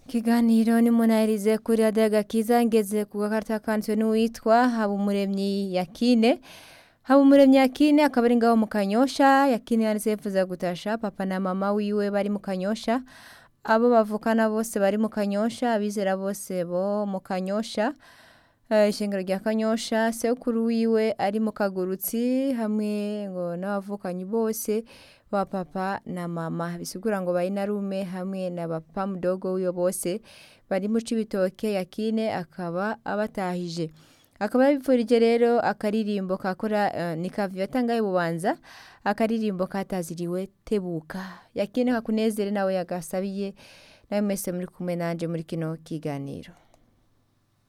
Ikiganiro ni munahirize kuri radiyo agakiza ngeze ku gakarita kanditswe n'uwitwa Habumuremyi Yakine Habumuremyi Yakine akaba ari ngaho mu Kanyosha Yakine yanditse yifuza gutasha papa na mama wiwe bari mu Kanyosha abo bavukana bose bari mu Kanyosha abizera bose bo mu Kanyosha eh, ishengero rya Kanyosha sekuru wiwe ari mu Kagurutsi hamwe ngo n'abavukanyi bose ba papa na mama bisigura ngo bayinarume hamwe na papa mudogo wiwe bose bari mu Cibitoke Yakine akaba abatahije akaba yabipfurije rero akaririmbo kakora uh, ni kavi yatangaye bubanza akaririmbo kataziriwe tebuka Yakine kakunezere nawe yagasabiye nawe mwese muri kumwe nanje muri kino kiganiro